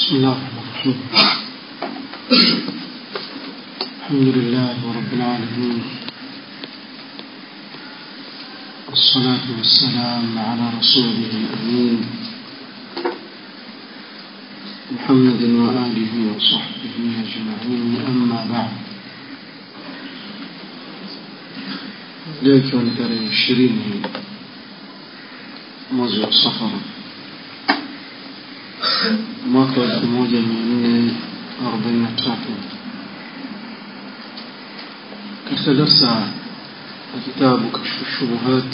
بسم الله الرحمن الرحيم الحمد لله رب العالمين والصلاة والسلام على رسوله الأمين محمد وآله وصحبه أجمعين أما بعد leo ikiwa ni tarehe ishirini mwezi wa safara mwaka wa elfu moja mia nne arobaini na tatu katika darsa ya kitabu kashfu shubuhat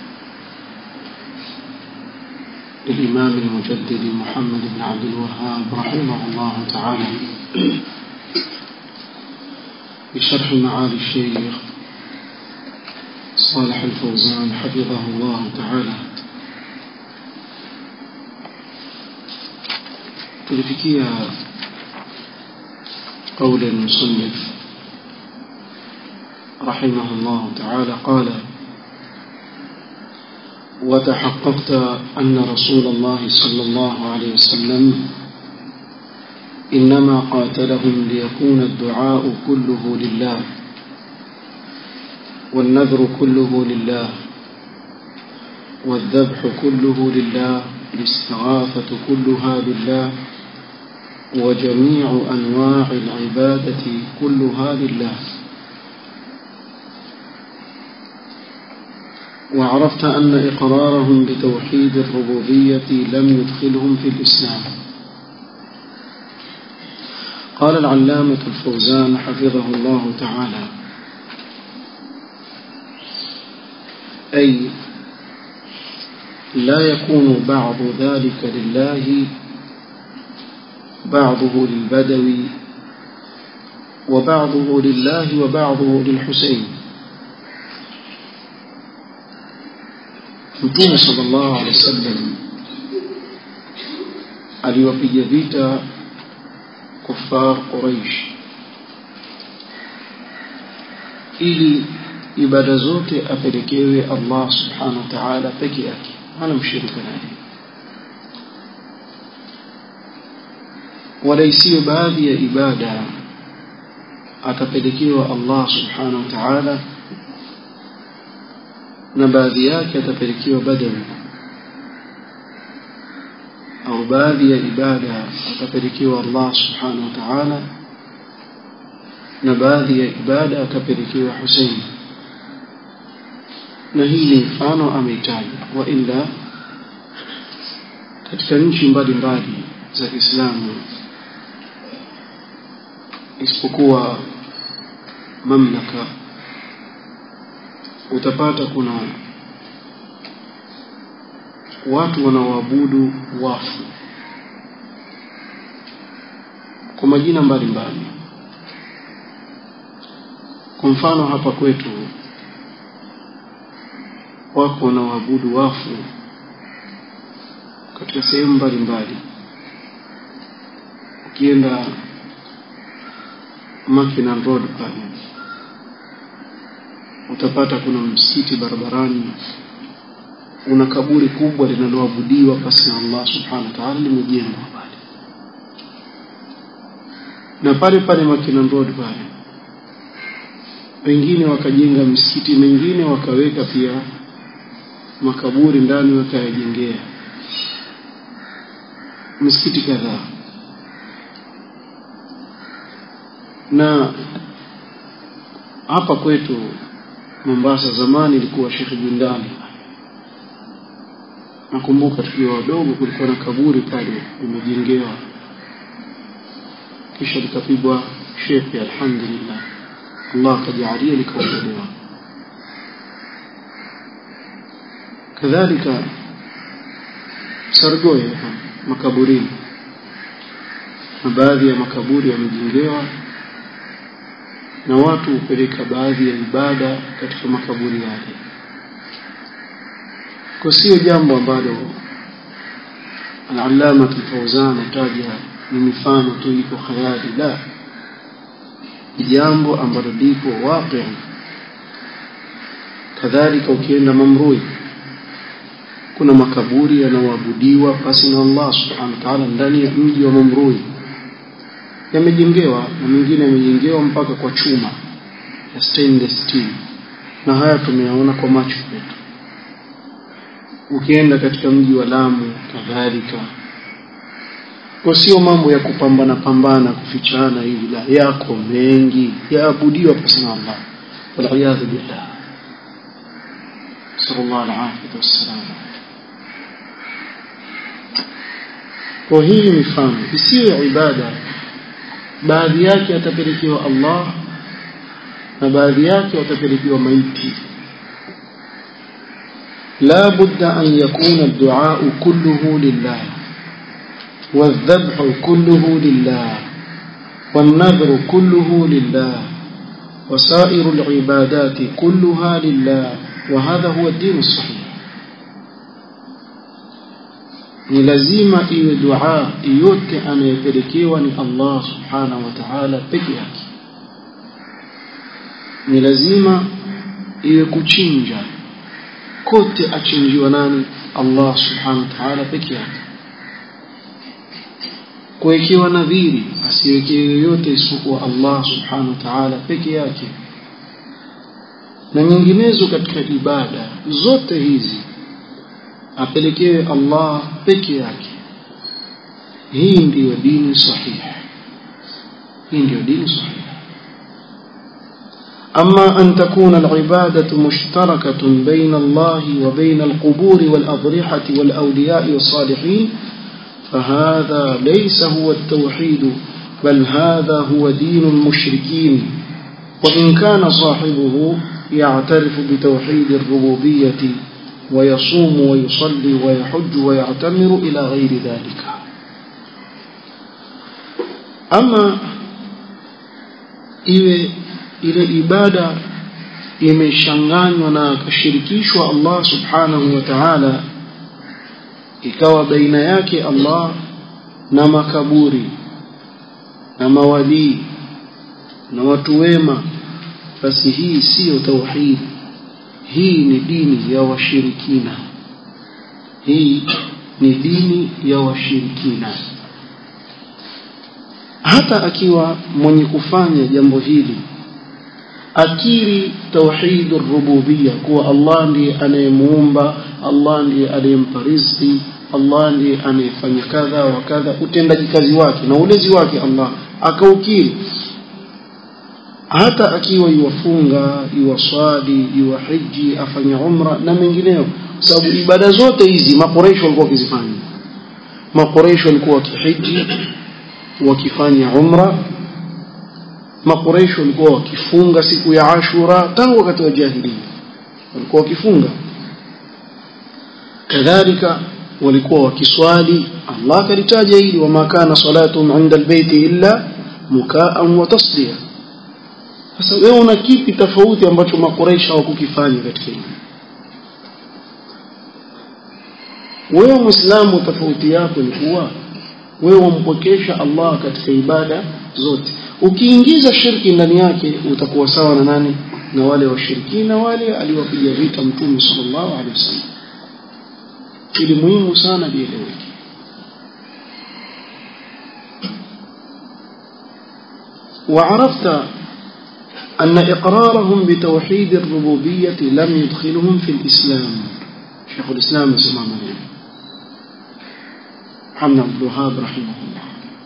للإمام المجدد محمد بن عبد الوهاب رحمه الله تعالى بشرح معالي الشيخ صالح الفوزان حفظه الله تعالى tulifikia قول المصنف رحمه الله تعالى قال وتحققت أن رسول الله صلى الله عليه وسلم إنما قاتلهم ليكون الدعاء كله لله والنذر كله لله والذبح كله لله الاستغاثة كلها بالله وجميع أنواع العبادة كلها لله وعرفت أن إقرارهم بتوحيد الربوبية لم يدخلهم في الإسلام قال العلامة الفوزان حفظه الله تعالى أي لا يكون بعض ذلك لله بعضه للبدوي وبعضه لله وبعضه للحسين Mtume sallallahu alaihi wasallam aliwapiga vita kufar Quraish ili ibada zote apelekewe Allah subhanahu wa ta'ala peke yake hana mshirika naye wala isiyo baadhi ya ibada atapelekewa Allah subhanahu wa ta'ala na baadhi yake atapelekewa badawi au baadhi ya ibada atapelekewa Allah subhanahu wa ta'ala na baadhi ya ibada atapelekewa Hussein na hii ni mfano ameitaja wa illa katika nchi mbalimbali za Kiislamu isipokuwa mamlaka utapata kuna watu wanaoabudu wafu kwa majina mbalimbali kwa mfano hapa kwetu wako wanaoabudu wafu katika sehemu mbalimbali ukienda Makina Road pale utapata kuna msikiti barabarani una kaburi kubwa linaloabudiwa pasi na Allah subhanahu wa ta'ala limejengwa pale na pale pale Makina Road pale wengine wakajenga misikiti mengine wakaweka pia makaburi ndani wakayajengea misikiti kadhaa na hapa kwetu Mombasa zamani ilikuwa Sheikh Jindani nakumbuka tukiwa wadogo kulikuwa na kaburi pale limejengewa kisha likapigwa shepe alhamdulillah Allah akajalia likaondolewa kadhalika Sargoye makaburini na baadhi ya makaburi yamejengewa na watu hupeleka baadhi ya ibada katika makaburi yale kwa sio jambo ambalo al-allama al-fawzan ataja ni mifano tu iko khayali la jambo ambalo lipo waqi kadhalika ukienda mamrui kuna makaburi yanayoabudiwa basi na Allah subhanahu wa ta'ala ndani ya mji wa Mamrui yamejengewa na mengine yamejengewa mpaka kwa chuma ya stainless steel na haya tumeyaona kwa macho yetu ukienda katika mji wa Lamu kadhalika kwa sio mambo ya kupambana pambana kufichana hivi la yako mengi yaabudiwa pasi na Allah waliyadhu billah sallallahu alaihi wasallam kwa hii mifano isiyo ibada baadhi yake atapelekewa Allah na baadhi yake watapelekewa maiti لا بد أن يكون الدعاء كله لله والذبح كله لله والنذر كله لله وسائر العبادات كلها لله وهذا هو الدين الصحيح ni lazima iwe dua yote anayepelekewa ni Allah subhanahu wa ta'ala peke yake ni lazima iwe kuchinja kote achinjiwa nani Allah subhanahu wa ta'ala peke yake kuwekewa nadhiri asiwekewe yoyote isipokuwa Allah subhanahu wa ta'ala peke yake na nyinginezo katika ibada zote hizi apelekewe Allah peke yake hii ndiyo dini sahihi hii ndiyo dini sahihi أما أن تكون العبادة مشتركة بين الله وبين القبور والأضرحة والأولياء والصالحين فهذا ليس هو التوحيد بل هذا هو دين المشركين وإن كان صاحبه يعترف بتوحيد الربوبية ويصوم ويصلي ويحج ويعتمر إلى غير ذلك أما إيه ile ibada imeshanganywa na akashirikishwa Allah subhanahu wa ta'ala ikawa baina yake Allah na makaburi na mawalii na watu wema basi hii siyo tauhid hii ni dini ya washirikina hii ni dini ya washirikina hata akiwa mwenye kufanya jambo hili akiri tauhid rububiyya kuwa Allah ndiye anayemuumba Allah ndiye anayempa riziki Allah ndiye anayefanya kadha wa kadha utendaji kazi wake na ulezi wake Allah akaukiri hata akiwa iwafunga iwaswali iwahiji afanya umra na mengineyo sababu ibada zote hizi makoresho walikuwa wakizifanya makoresho walikuwa wakihiji wakifanya umra makoresho walikuwa wakifunga siku ya Ashura tangu wakati wa jahiliya walikuwa wakifunga kadhalika walikuwa wakiswali Allah kalitaja hili wama kana salatuhum inda albayti illa mukaan wa tasdiya sasa wewe una kipi tofauti ambacho makoresha hawakukifanya katika hili wewe muislamu tofauti yako ni kuwa wewe wampokesha Allah katika ibada zote ukiingiza shirki ndani yake utakuwa sawa na nani na wale washirikina wale aliwapiga vita mtume sallallahu alaihi wasallam ili muhimu sana lieleweke وعرفت أن إقرارهم بتوحيد الربوبية لم يدخلهم في الإسلام شيخ الإسلام سمع محمد عبد الوهاب رحمه الله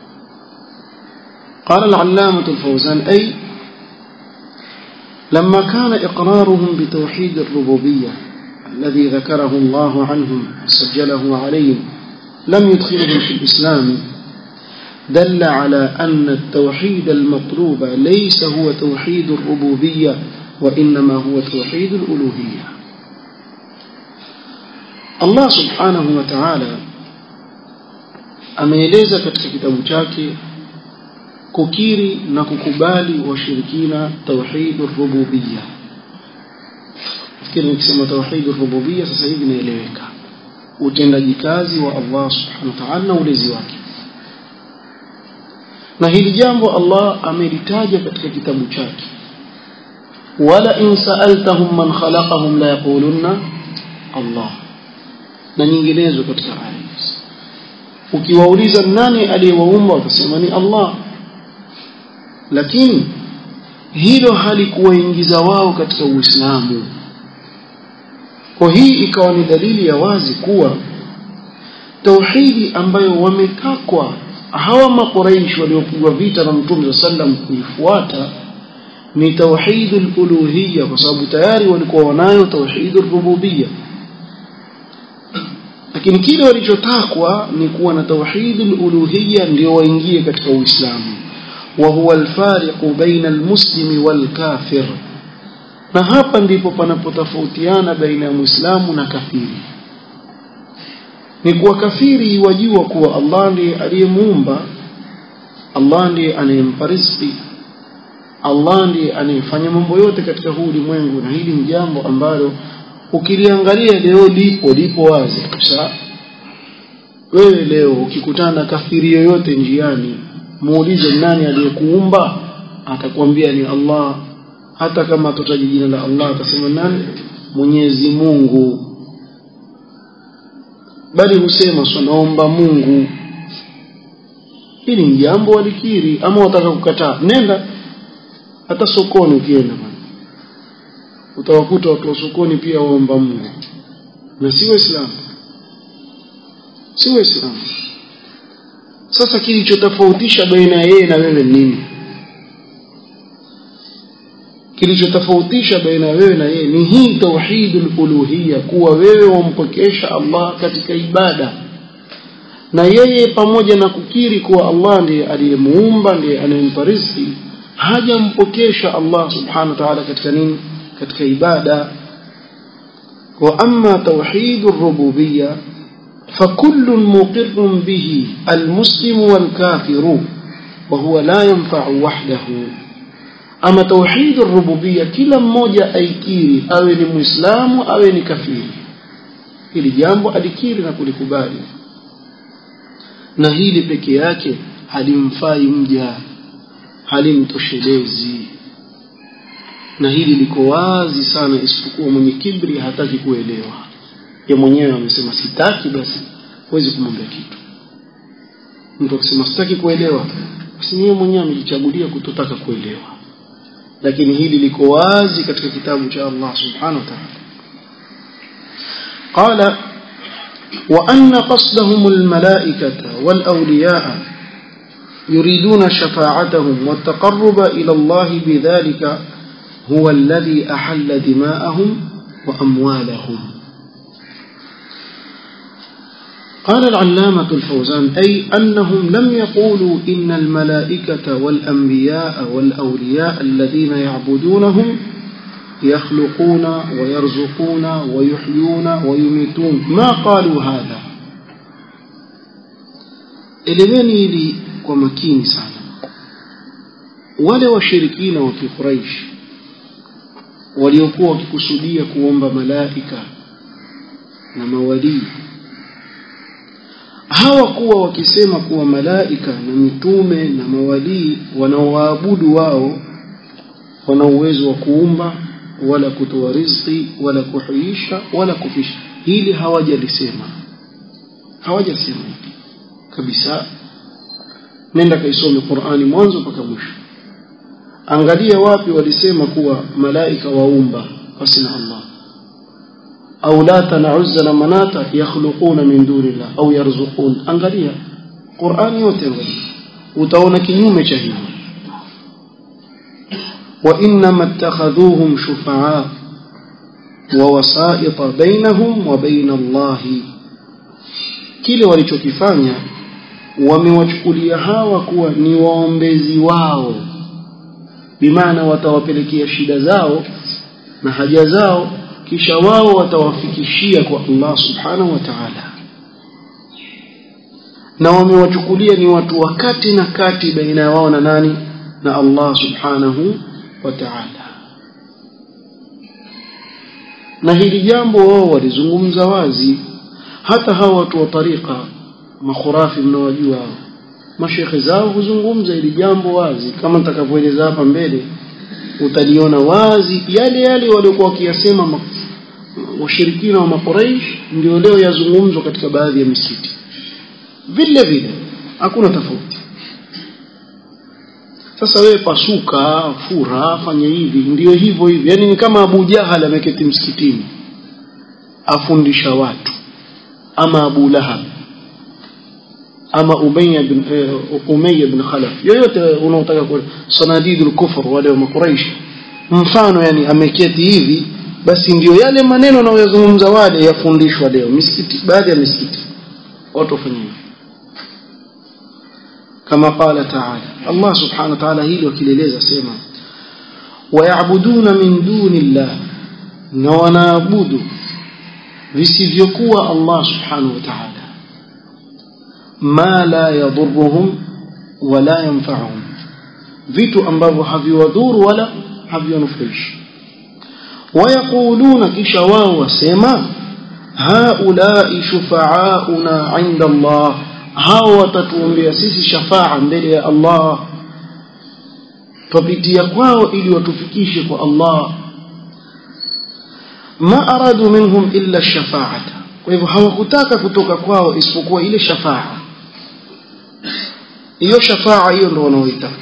قال العلامة الفوزان أي لما كان إقرارهم بتوحيد الربوبية الذي ذكره الله عنهم وسجله عليهم لم يدخلهم في الإسلام دل على أن التوحيد المطلوب ليس هو توحيد الربوبية وإنما هو توحيد الألوهية الله سبحانه وتعالى ameeleza katika kitabu chake kukiri na kukubali washirikina tauhid rububiyya fikiri nikisema tauhid rububiyya sasa hivi inaeleweka utendaji kazi wa Allah subhanahu wa ta'ala na ulezi wake na hili jambo Allah amelitaja katika kitabu chake wala in sa'altahum man khalaqahum la yaqulunna Allah na nyinginezo katika aya hizi ukiwauliza nani aliyewaumba watasema ni Allah lakini hilo halikuwaingiza wao katika Uislamu kwa hii ikawa ni dalili ya wazi kuwa tauhidi ambayo wametakwa hawa makuraish waliopigwa vita na mtume sallam kuifuata ni tauhidul uluhiyya kwa sababu tayari walikuwa wanayo tauhidul rububiyya lakini kile walichotakwa ni kuwa na tauhidul uluhiyya ndio waingie katika uislamu wa huwa alfariqu baina almuslimi walkafir na hapa ndipo panapotofautiana baina ya muislamu na kafiri ni kuwa kafiri wajua kuwa Allah ndiye aliyemuumba Allah ndiye anayempa riziki Allah ndiye anayefanya mambo yote katika huu ulimwengu na hili ni jambo ambalo ukiliangalia leo lipo lipo wazi kabisa wewe leo ukikutana na kafiri yoyote njiani muulize nani aliyekuumba atakwambia ni Allah hata kama atataja jina la Allah atasema nani Mwenyezi Mungu bali husema naomba Mungu hili ni jambo walikiri ama wataka kukataa nenda hata sokoni ukienda bwana utawakuta watu wa sokoni pia waomba Mungu na si waislamu si waislamu sasa kilichotofautisha baina ya yeye na wewe nini kilichotofautisha baina ya wewe na yeye ni hii tauhidul uluhiyya kuwa wewe wampokesha Allah katika ibada na yeye pamoja na kukiri kuwa Allah ndiye aliyemuumba ndiye anayempa riziki hajampokesha Allah subhanahu wa ta'ala katika nini katika ibada wa amma tauhidur rububiyya فكل مقر به المسلم والكافر وهو لا ينفع وحده أما توحيد الربوبية كلا mmoja aikiri awe ni muislamu awe ni kafiri hili jambo alikiri na kulikubali na hili peke yake halimfai mja halimtoshelezi na hili liko wazi sana isipokuwa mwenye kibri hataki kuelewa ye mwenyewe amesema sitaki basi huwezi kumwambia kitu mtu akisema sitaki kuelewa basi yeye mwenyewe amejichagulia kutotaka kuelewa lakini hili liko wazi katika kitabu cha Allah subhanahu wa ta'ala قال وأن قصدهم الملائكة والأولياء يريدون شفاعتهم والتقرب إلى الله بذلك هو الذي أحل دماءهم وأموالهم قال العلامة الفوزان أي أنهم لم يقولوا إن الملائكة والأنبياء والأولياء الذين يعبدونهم يخلقون ويرزقون ويحيون ويميتون ما قالوا هذا eleweni hili kwa makini sana wale washirikina wa kiquraish waliokuwa wakikusudia kuomba malaika na mawalii hawakuwa wakisema kuwa malaika na mitume na mawalii wanaowaabudu wao wana uwezo wa kuumba wala kutoa riziki wala kuhuisha wala kufisha hili hawajalisema hawajasema hili kabisa nenda kaisome Qur'ani mwanzo mpaka mwisho angalia wapi walisema kuwa malaika waumba basi na Allah au lata na uzza na manata yakhluquna min dunillah au yarzuqun angalia Qur'ani yote angalia utaona kinyume cha hivyo wa inma ittakhadhuhum shufa'a wa wasa'ita bainahum wa bain Allah kile walichokifanya wamewachukulia hawa kuwa ni waombezi wao bimaana watawapelekea shida zao na haja zao kisha wao watawafikishia kwa Allah subhanahu wa ta'ala na wamewachukulia ni watu wa kati na kati baina ya wao na nani na Allah subhanahu wa ta'ala na hili jambo wao walizungumza wazi hata hawa watu wa tariqa makhurafi mnaojua hao mashekhe zao huzungumza hili jambo wazi kama nitakavyoeleza hapa mbele utaliona wazi yale yale waliokuwa wakiyasema washirikina wa makuraish ndio leo yazungumzwa katika baadhi ya misikiti vile vile hakuna tofauti sasa wewe pasuka fura fanya hivi ndio hivyo hivi yani ni kama Abu Jahal ameketi msikitini afundisha watu ama Abu Lahab ama Umayya bin uh, Umayya bin Khalaf yoyote unaotaka kwa sanadidul kufr wale wa makuraish mfano yani ameketi hivi basi ndio yale maneno anayozungumza wale yafundishwa leo misikiti baadhi ya misikiti watu wafanye kama qala ta'ala Allah subhanahu wa ta'ala hilo kileleza sema wayabuduna min duni Allah na wanaabudu visivyokuwa Allah subhanahu wa ta'ala ma la yadhurruhum wala yanfa'uhum vitu ambavyo haviwadhuru wala haviwanufaishi wayaquluna kisha wao wasema haulai shufa'auna 'inda Allah hao watatuombea sisi shafaa mbele ya Allah tupitia kwao ili watufikishe kwa Allah ma aradu minhum illa shafaata kwa hivyo hawakutaka kutoka kwao isipokuwa ile shafaa hiyo shafaa hiyo ndio wanaoitaka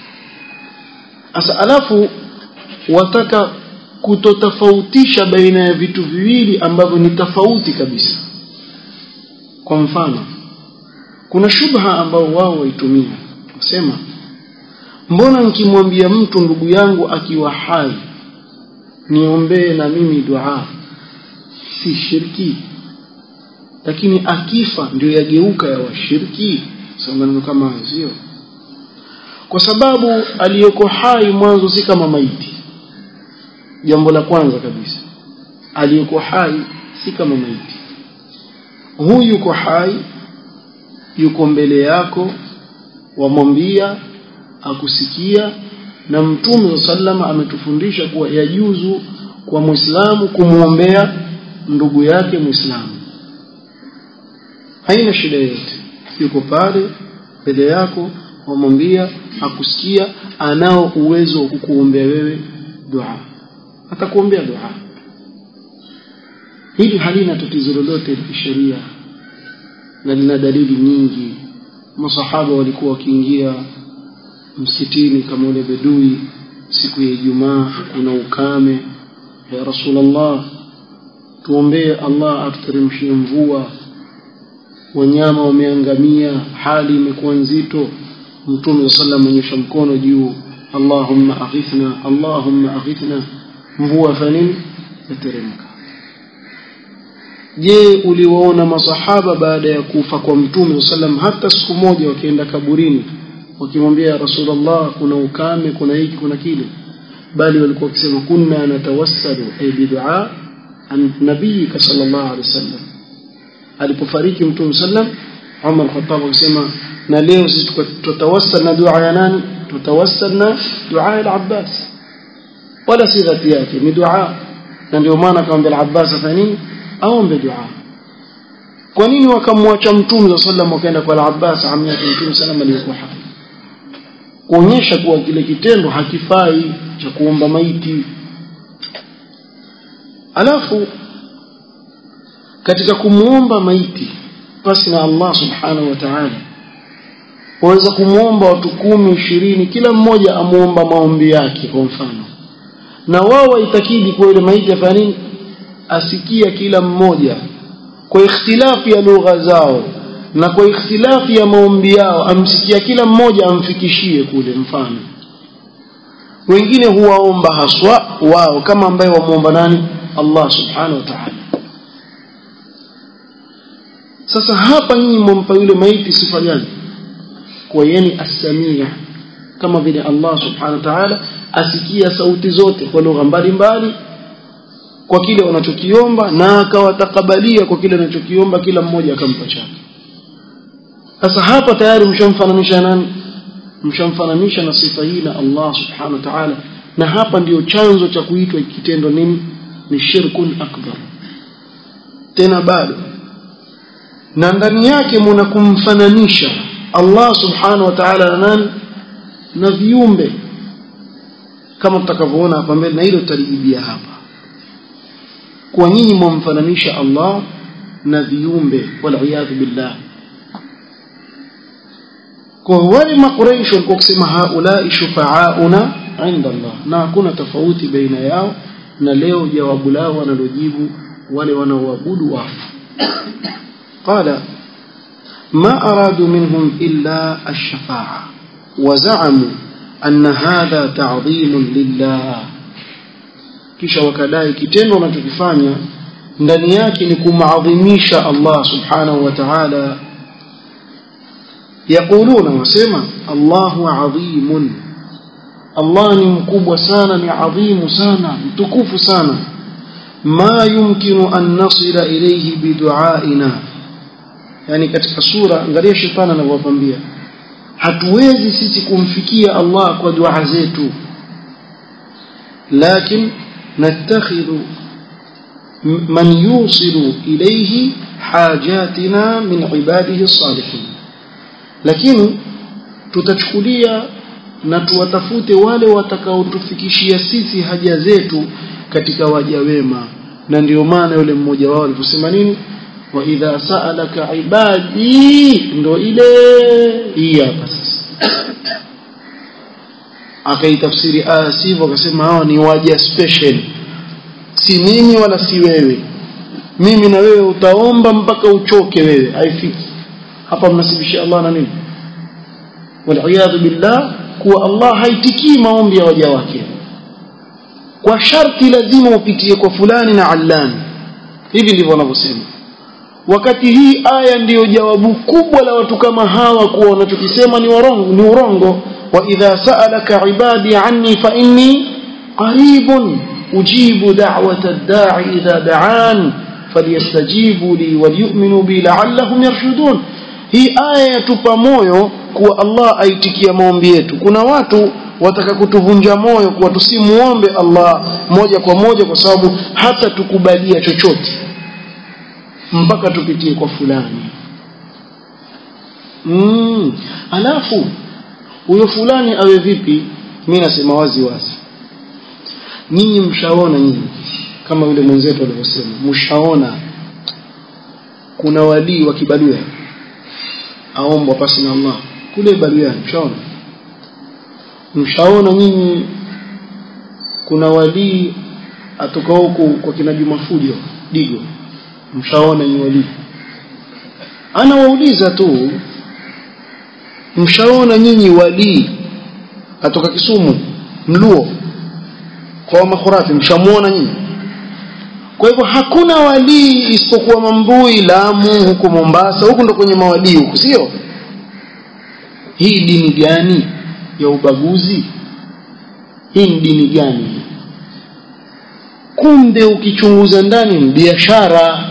sasa alafu wataka kutotofautisha baina ya vitu viwili ambavyo ni tofauti kabisa kwa mfano kuna shubha ambao wao waitumia wasema mbona nikimwambia mtu ndugu yangu akiwa hai niombee na mimi dua si shirki lakini akifa ndio yageuka ya washirki maneno kama sio kwa sababu aliyeko hai mwanzo si kama maiti jambo la kwanza kabisa aliyeko hai si kama maiti huyu yuko hai yuko mbele yako wamwambia akusikia na mtume sallama ametufundisha kuwa yajuzu kwa muislamu kumwombea ndugu yake muislamu haina shida yoyote yuko pale mbele yako wamwambia akusikia anao uwezo wa kukuombea wewe dua atakuombea dua hili halina tatizo lolote la kisheria na lina dalili nyingi masahaba walikuwa wakiingia msikitini kama ule bedui siku ya Ijumaa kuna ukame ya Rasulullah tuombee Allah atuteremshie mvua wanyama wameangamia hali imekuwa nzito mtume sallam amenyosha mkono juu Allahumma aghithna Allahumma aghithna mvua fanini yateremka je uliwaona masahaba baada ya kufa kwa mtume sallam hata siku moja wakienda kaburini wakimwambia rasulullah kuna ukame kuna hiki kuna kile bali walikuwa wakisema kunna natawassalu ay bid'a an nabiyika sallallahu alaihi wasallam alipofariki mtume sallam Umar Khattab akisema na leo sisi tutawassal na dua ya nani tutawassal na dua ya al-Abbas wala si dhati yake ni dua na ndio maana akamwambia al-Abbas afanye nini aombe dua kwa nini wakamwacha mtume sallam wakaenda kwa al-Abbas amia mtume sallam aliyekuwa hai kuonyesha kuwa kile kitendo hakifai cha kuomba maiti alafu katika kumuomba maiti pasi na Allah subhanahu wa ta'ala waweza kumuomba watu kumi ishirini kila mmoja amuomba maombi yake kwa mfano na wao waitakidi kwa ile maiti afanya nini asikia kila mmoja kwa ikhtilafi ya lugha zao na kwa ikhtilafi ya maombi yao amsikia kila mmoja amfikishie kule mfano wengine huwaomba haswa wao kama ambaye wamuomba nani Allah subhanahu wa ta'ala sasa hapa nyinyi mwampa yule maiti sifa gani kwa yeni as-samia kama vile Allah subhanahu wa ta'ala asikia sauti zote kwa lugha mbalimbali kwa kile wanachokiomba na akawatakabalia kwa kile anachokiomba kila mmoja akampa chake sasa hapa tayari mshamfananisha nani mshamfananisha na sifa hii na Allah subhanahu wa ta'ala na hapa ndiyo chanzo cha kuitwa kitendo nini ni shirkun akbar tena bado na ndani yake muna kumfananisha Allah subhanahu wa ta'ala na nani na viumbe kama tutakavyoona hapa mbele na hilo tutalijibia hapa kwa nyinyi mwamfananisha Allah na viumbe waliyadhu billah kwa wale makuraish walikuwa kusema haulai shufaauna inda Allah na hakuna tofauti baina yao na leo jawabu lao wanalojibu wale wanaoabudu wafu qala ما أرادوا منهم إلا الشفاعة وزعموا أن هذا تعظيم لله kisha wakadai kitendo wanachokifanya ndani yake ni kumadhimisha Allah subhanahu wa ta'ala yaquluna wasema Allahu adhimun Allah ni mkubwa sana ni adhimu sana mtukufu sana ma yumkinu an nasila ilayhi biduaina yani katika sura angalia shetani anavyowapambia hatuwezi sisi kumfikia Allah kwa dua zetu lakini nattakhidhu man yusilu ilayhi hajatina min ibadihi salihin lakini tutachukulia na tuwatafute wale watakaotufikishia sisi haja zetu katika waja wema na ndio maana yule mmoja wao aliposema nini wa idha sa'alaka ibadi ndo ile hii hapa sasa akaitafsiri aya sivyo akasema hawa ni waja special si mimi wala si wewe mimi na wewe utaomba mpaka uchoke wewe haifiki hapa mnasibishia Allah na nini waliyadhu billah kuwa Allah haitikii maombi ya waja wake kwa sharti lazima upitie kwa fulani na allani hivi ndivyo wanavyosema wakati hii aya ndiyo jawabu kubwa la watu kama hawa kuwa wanachokisema ni warongo ni urongo wa idha sa'alaka ibadi anni fa inni qaribun ujibu da'wata ad-da'i idha da'an falyastajibu li walyu'minu bi la'allahum yarshudun hii aya yatupa moyo kuwa Allah aitikia maombi yetu kuna watu wataka kutuvunja moyo kuwa tusimuombe Allah moja kwa moja kwa sababu hata tukubalia chochote mpaka tupitie kwa fulani mm. alafu huyo fulani awe vipi mimi nasema wazi wazi nyinyi mshaona nyinyi kama yule mwenzetu alivyosema mshaona kuna walii wa kibaluya aombwa pasi na Allah kule baluya mshaona mshaona nyinyi kuna walii atoka huku kwa kina Juma Fujo Digo mshaona ni walii anawauliza tu mshaona nyinyi walii atoka Kisumu mluo kwa makhurafi mshamuona nyinyi kwa hivyo hakuna walii isipokuwa Mambui Lamu huko Mombasa huko ndo kwenye mawalii huko sio hii dini gani ya ubaguzi hii ni dini gani kumbe ukichunguza ndani ni biashara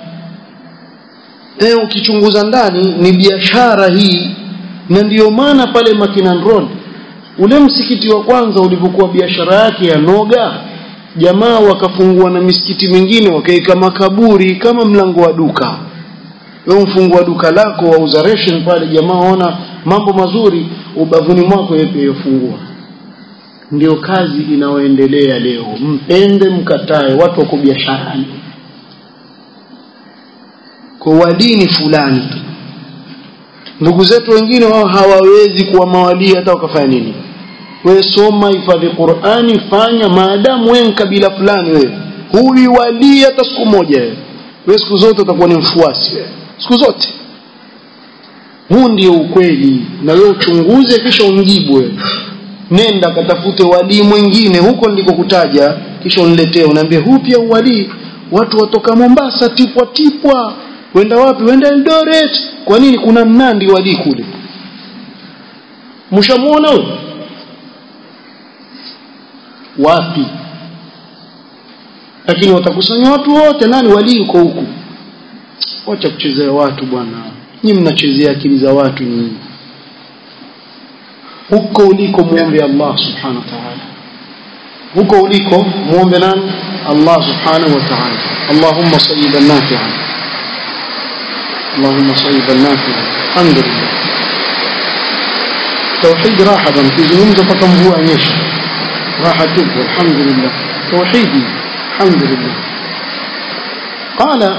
e, ukichunguza ndani ni biashara hii na ndiyo maana pale Makinan Road ule msikiti wa kwanza ulipokuwa biashara yake ya noga jamaa wakafungua na misikiti mingine wakaika makaburi kama mlango wa duka wewe mfungua duka lako wauza ration pale jamaa waona mambo mazuri ubavuni mwako yeye pia yofungua ndio kazi inayoendelea leo mpende mkatae watu wako biasharani kwa wadini fulani tu ndugu zetu wengine wao hawawezi kuwa mawalii hata wakafanya nini wewe soma hifadhi Qur'ani fanya maadamu wewe kabila fulani wewe huwi walii hata siku moja wewe wewe siku zote utakuwa ni mfuasi wewe siku zote huu ndio ukweli na wewe uchunguze kisha umjibu wewe nenda katafute walii mwingine huko ndiko kutaja kisha uniletee unaambia huu pia walii watu watoka Mombasa tipwa tipwa wenda wapi wenda Eldoret kwa nini kuna mnandi walii kule mshamuona wewe wapi lakini watakusanya watu wote nani walii uko huku wacha kuchezea watu bwana nyinyi mnachezea akili za watu nyinyi huko uliko muombe Allah subhanahu wa ta'ala huko uliko muombe nani Allah subhanahu wa ta'ala Allahumma sayyiban nafi'an Allahumma sayyiban nafi'an alhamdulillah توحيد راحة بنا تزمون mpaka mvua nyesha راحة tupu alhamdulillah توحيدي الحمد لله قال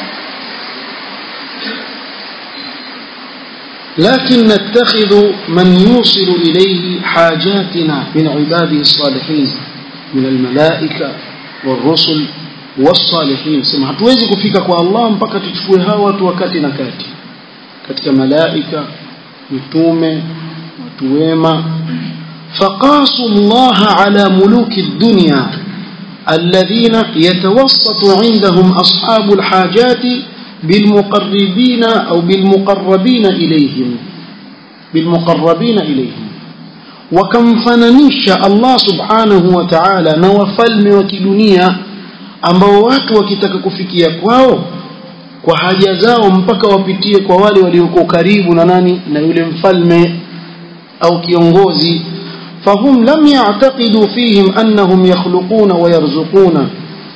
لكن نتخذ من يوصل إليه حاجاتنا من عباده الصالحين من الملائكة والرسل والصالحين سمع hatuwezi kufika kwa Allah mpaka tuchukue hawa watu wakati na kati katika malaika mitume watu wema فقاسوا الله على ملوك الدنيا الذين يتوسط عندهم أصحاب الحاجات بالمقربين أو بالمقربين إليهم بالمقربين إليهم wakamfananisha Allah subhanahu wa ta'ala na wafalme wa kidunia ambao watu wakitaka kufikia kwao kwa haja zao mpaka wapitie kwa wale walioko karibu na nani na yule mfalme au kiongozi fahum lam ya'taqidu fihim annahum yakhluquna wa yarzuquna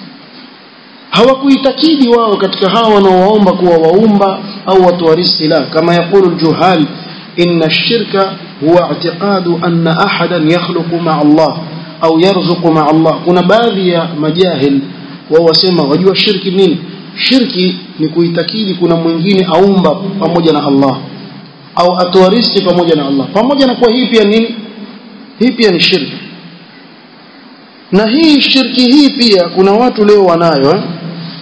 hawakuitakidi wao katika hawa wanaowaomba kuwa waumba au watoa riziki la kama yakulu aljuhal inna ash-shirka huwa i'tiqadu anna ahadan yakhluqu ma'a Allah au yarzuqu ma'a Allah kuna baadhi ya majahil wao wasema wajua shirki nini shirki ni kuitakidi kuna mwingine aumba pamoja na Allah au atoa riziki pamoja na Allah pamoja na kuwa hii pia nini hii pia ni shirki na hii shirki hii pia kuna watu leo wanayo eh?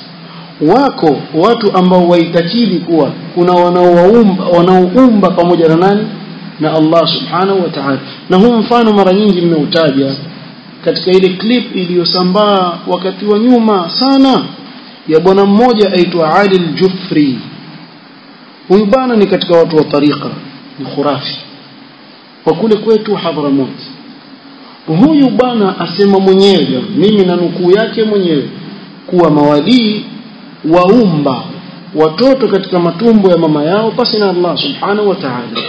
wako watu ambao waitakidi kuwa kuna wanaoumba wanaoumba pamoja na nani na Allah subhanahu wa ta'ala na huu mfano mara nyingi nimeutaja katika ile clip iliyosambaa wakati wa nyuma sana ya bwana mmoja aitwa Ali al-Jufri huyu bwana ni katika watu wa tariqa ni khurafi kwa kule kwetu Hadramaut huyu bwana asema mwenyewe mimi na nukuu yake mwenyewe kuwa mawadii waumba watoto katika matumbo ya mama yao pasi na Allah subhanahu wa ta'ala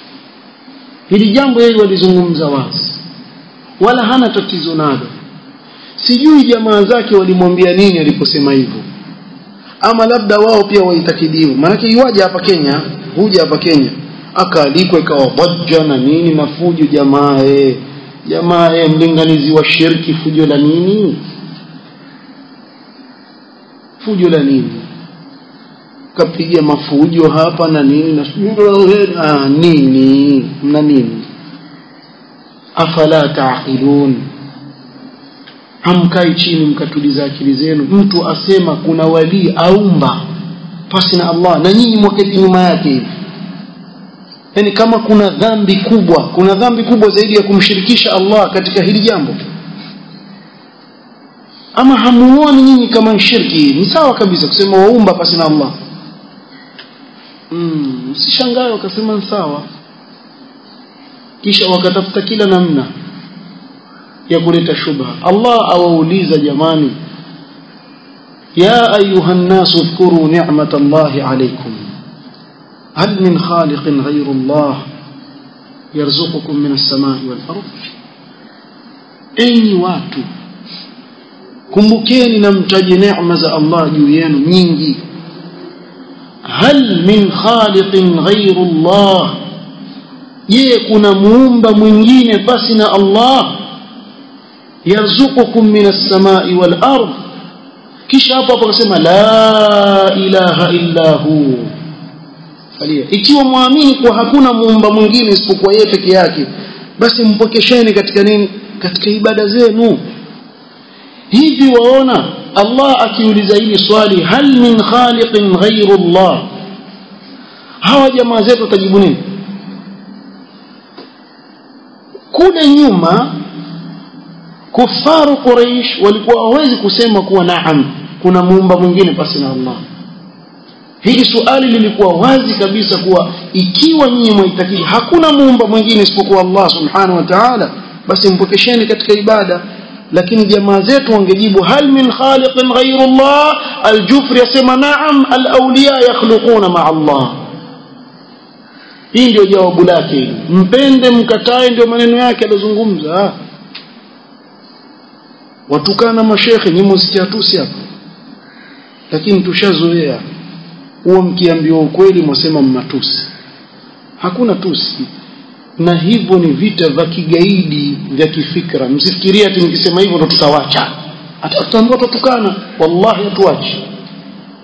hili jambo yeye walizungumza wazi wala hana tatizo nalo sijui jamaa zake walimwambia nini aliposema hivyo ama labda wao pia waitakidiwa maanake iwaje hapa Kenya huja hapa Kenya akaalikwa ikawa dhajja na nini na fujo jamaa eh jamaa eh mlinganizi wa shirki fujo la nini fujo la nini kapiga mafujo hapa na nini na ah, nini mna nini afala taaqilun hamkai chini mkatuliza akili zenu mtu asema kuna wali aumba pasi na Allah na nyinyi mwaketi nyuma yake hivi yani kama kuna dhambi kubwa kuna dhambi kubwa zaidi ya kumshirikisha Allah katika hili jambo ama hamuoni nyinyi kama shirki ni sawa kabisa kusema waumba pasi na Allah mm, msishangae wakasema ni sawa kisha wakatafuta kila namna ya kuleta shubha Allah awauliza jamani ya ayuha nnasu dhkuru ni'mata Allahi alaykum هل من خالق غير الله يرزقكم من السماء والأرض أي watu kumbukeni na mtaje neema za Allah juu yenu nyingi hal min khaliqin ghayru Allah je kuna muumba mwingine basi na Allah yarzuqukum min as-samai wal ard kisha hapo hapo akasema la ilaha illa hu falia ikiwa muamini kuwa hakuna muumba mwingine isipokuwa yeye peke yake basi mpokesheni katika nini katika ibada zenu hivi waona Allah akiuliza hili swali hal min khaliqin ghayru Allah hawa jamaa zetu watajibu nini kule nyuma kufaru Quraysh walikuwa hawezi kusema kuwa naam kuna muumba mwingine pasi na Allah hili suali lilikuwa wazi kabisa kuwa ikiwa nyinyi mwaitakidi hakuna muumba mwingine isipokuwa Allah subhanahu wa ta'ala basi mpokesheni katika ibada lakini jamaa zetu wangejibu hal min khaliqin ghayru Allah aljufri yasema naam alawliya yakhluquna ma Allah hii ndio jawabu lake mpende mkatae ndio maneno yake aliyozungumza watukana mashekhe ni msikia tusi hapa lakini tushazoea huwa mkiambiwa ukweli mwasema mmatusi hakuna tusi na hivyo ni vita vya kigaidi vya kifikra msifikirie ati nikisema hivyo ndo tutawacha ataambiwa tutukana wallahi hatuachi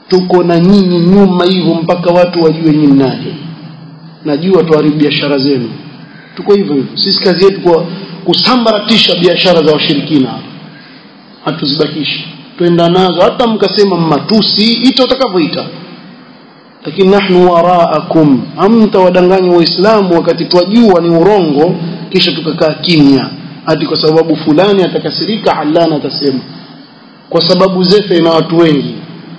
tuko na nyinyi nyuma hivyo mpaka watu wajue nyinyi nani najua tuharibu biashara zenu tuko hivyo hivyo sisi kazi yetu kwa kusambaratisha biashara za washirikina hatuzibakishi twenda nazo hata mkasema matusi ita utakavyoita lakini nahnu waraakum hamtawadanganya waislamu wakati twajua ni urongo kisha tukakaa kimya hati kwa sababu fulani atakasirika alana atasema kwa sababu zefe ina watu wengi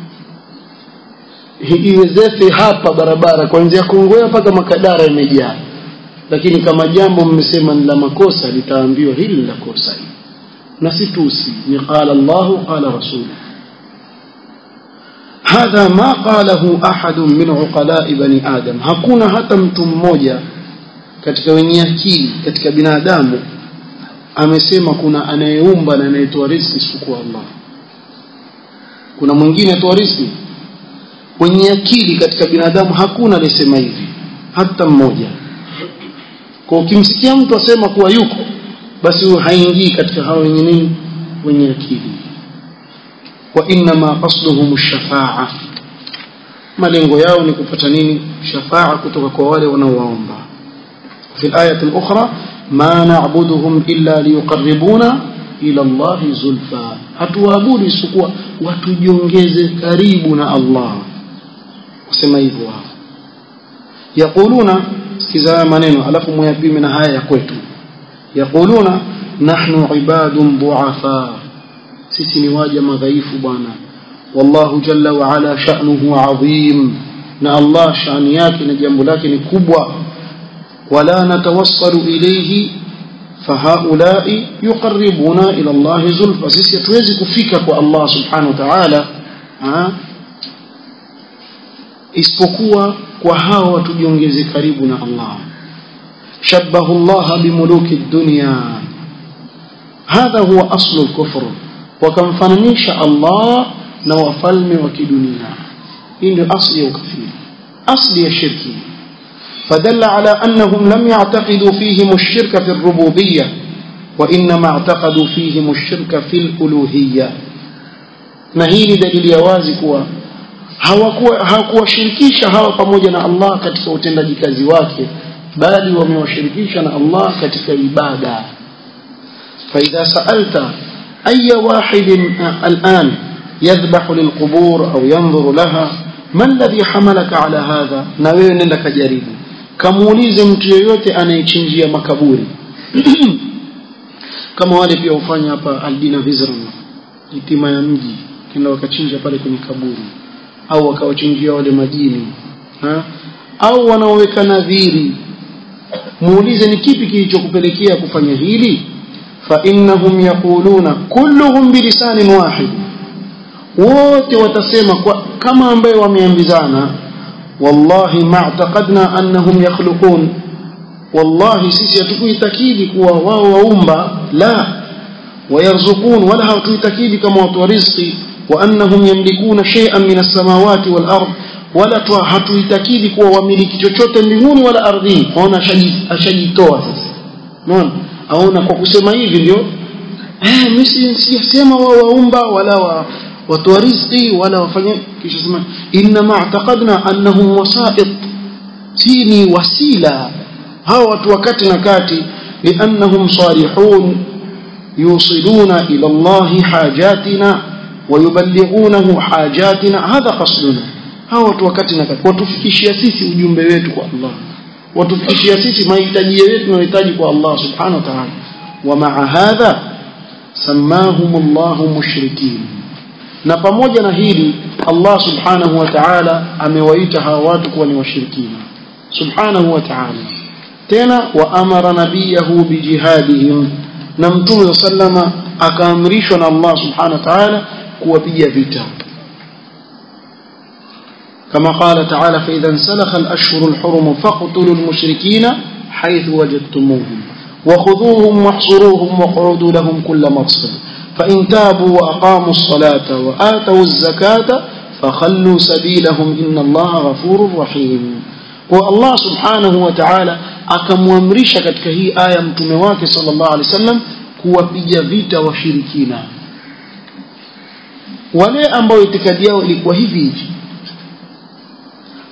iwe zefe hapa barabara kuanzia Kongowea mpaka Makadara imejaa lakini kama jambo mmesema ni la makosa litaambiwa hili ni la kosa na si tusi ni qala Allahu qala rasuluhu hadha ma qalahu ahadun min uqala'i bani adam hakuna hata mtu mmoja katika wenye akili katika binadamu amesema kuna anayeumba na anayetoa riziki isipokuwa Allah kuna mwingine atoa riziki wenye akili katika binadamu hakuna aliyesema hivi hata mmoja kwa ukimsikia mtu asema kuwa yuko basi huyo haingii katika hao wenye nini wenye akili wa inma qasduhum ash-shafa'a malengo yao ni kupata nini shafa'a kutoka kwa wale wanaowaomba في الآية الأخرى ما نعبدهم إلا ليقربونا إلى الله زلفى hatuabudu isipokuwa watujiongeze karibu na Allah kusema hivyo hapa yaquluna sikiza maneno alafu mwayapime na haya ya kwetu yaquluna nahnu ibadun duafa sisi ni waja madhaifu bwana wallahu jalla wa ala sha'nuhu adhim na Allah shani yake na jambo lake ni kubwa wala natawassalu ilayhi fahaulai yuqarribuna ila Allah zulfa sisi hatuwezi kufika kwa Allah subhanahu wa ta'ala isipokuwa kwa hao watujiongeze karibu na Allah shabbahu Allah bimuluki dunya hadha huwa aslu al-kufr wakamfananisha Allah na wafalme wa kidunia hii ndio asli ya ukafiri asli ya shirki فدل على أنهم لم يعتقدوا فيهم الشرك في الربوبية وإنما اعتقدوا فيهم الشرك في الألوهية na hii ni dalili ya wazi kuwa hawakuwashirikisha hawa pamoja na Allah katika utendaji kazi wake bali wamewashirikisha na Allah katika ibada فإذا سألت أي واحد الآن يذبح للقبور أو ينظر لها ما الذي حملك على هذا na wewe nenda kajaribu kamuulize mtu yeyote anayechinjia makaburi kama wale pia hufanya hapa Aldina Vizran itima ya mji kenda wakachinja pale kwenye kaburi au wakawachinjia wale majini ha? au wanaoweka nadhiri muulize ni kipi kilichokupelekea kufanya hili fa innahum yaquluna kulluhum bilisanin wahid wote watasema kwa kama ambaye wameambizana wallahi ma'taqadna annahum yakhluqun wallahi sisi hatukuitakidi kuwa wao waumba la wayarzuqun wala hatuitakidi kama watu wa riziki wa annahum yamlikuna shay'an min as-samawati wal ard wala hatuitakidi kuwa wamiliki chochote mbinguni wala ardhini aona ashajitoa sasa unaona aona kwa kusema hivi ndio eh mimi sijasema wao waumba wala wa watoa riziki wala wafanye kisha sema inma i'taqadna annahum wasa'id si ni wasila hawa watu wakati na kati liannahum salihun yusiluna ila Allah hajatina ويبلغونه حاجاتنا هذا قصدنا hawa watu wakati na kati watufikishia sisi ujumbe wetu kwa Allah watufikishia sisi mahitaji yetu tunayohitaji kwa Allah subhanahu wa ta'ala wa ma'a hadha sammahum Allah mushrikin na pamoja na hili Allah subhanahu wa ta'ala amewaita hawa watu kuwa ni washirikina subhanahu wa ta'ala tena wa amara nabiyahu bijihadihim na mtume sallama akaamrishwa na Allah subhanahu wa ta'ala kuwapiga vita كما قال تعالى فإذا انسلخ الأشهر الحرم فاقتلوا المشركين حيث وجدتموهم وخذوهم واحصروهم واقعدوا لهم كل مرصد فإن تابوا وأقاموا الصلاة وآتوا الزكاة فخلوا سبيلهم إن الله غفور رحيم والله سبحانه وتعالى akamwamrisha katika hii aya mtume wake sallallahu alaihi wasallam kuwapiga vita washirikina wale ambao itikadi yao ilikuwa hivi hivi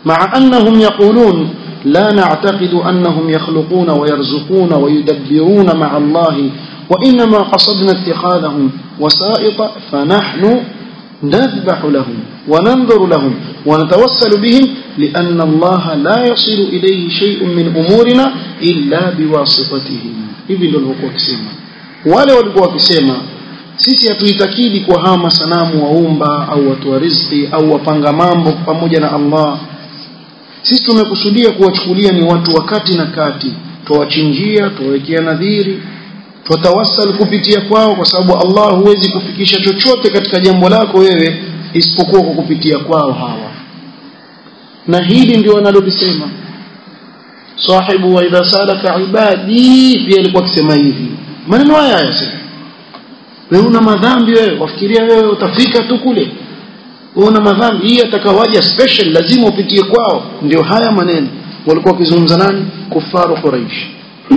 مع أنهم يقولون لا نعتقد أنهم يخلقون ويرزقون ويدبرون مع الله وإنما قصدنا اتخاذهم وسائط فنحن نذبح لهم وننظر لهم ونتوسل بهم لأن الله لا يصل إليه شيء من أمورنا إلا بواسطتهم hivi ndio walikuwa wakisema wale walikuwa wakisema sisi hatuitakidi kwa hawa masanamu waumba au watu wa riziki au wapanga mambo pamoja na Allah sisi tumekusudia kuwachukulia ni watu wa kati na kati tuwachinjia tuwawekea nadhiri tutawasal kupitia kwao kwa sababu Allah huwezi kufikisha chochote katika jambo lako wewe isipokuwa kwa kupitia kwao hawa na hili ndio wanalolisema sahibu wa idha salaka ibadi pia alikuwa akisema hivi maneno haya yasema wewe una madhambi wewe wafikiria wewe utafika tu kule wewe una madhambi hii atakawaja special lazima upitie kwao ndio haya maneno walikuwa wakizungumza nani kufaru quraish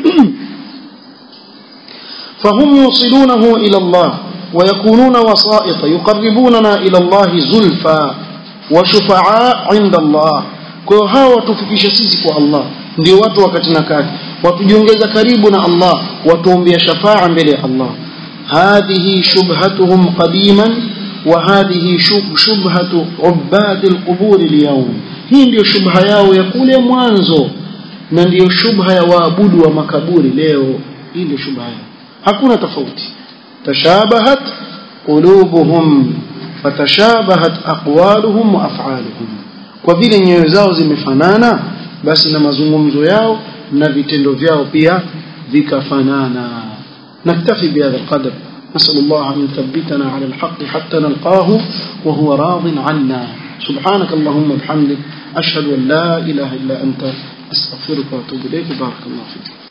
فهم يوصلونه إلى الله ويكونون وسائط يقربوننا إلى الله زلفى وشفعاء عند الله kwa hao watufikisha sisi kwa Allah ndio watu wakati na kati watujiongeza karibu na Allah watuombea shafaa mbele ya Allah hadhihi shubhatuhum qadiman wa hadhihi shubhatu ubad alqubur alyawm hii ndio shubha yao ya kule mwanzo na ndio shubha ya waabudu wa makaburi leo hii ndio shubha yao hakuna tofauti tashabahat qulubuhum fatashabahat aqwaluhum wa af'aluhum kwa vile nyoyo zao zimefanana basi na mazungumzo yao na vitendo vyao pia vikafanana naktafi bihadha alqadr نسأل الله أن يثبتنا على الحق حتى نلقاه وهو راض عنا سبحانك اللهم وبحمدك أشهد أن لا إله إلا أنت أستغفرك وأتوب إليك بارك الله فيك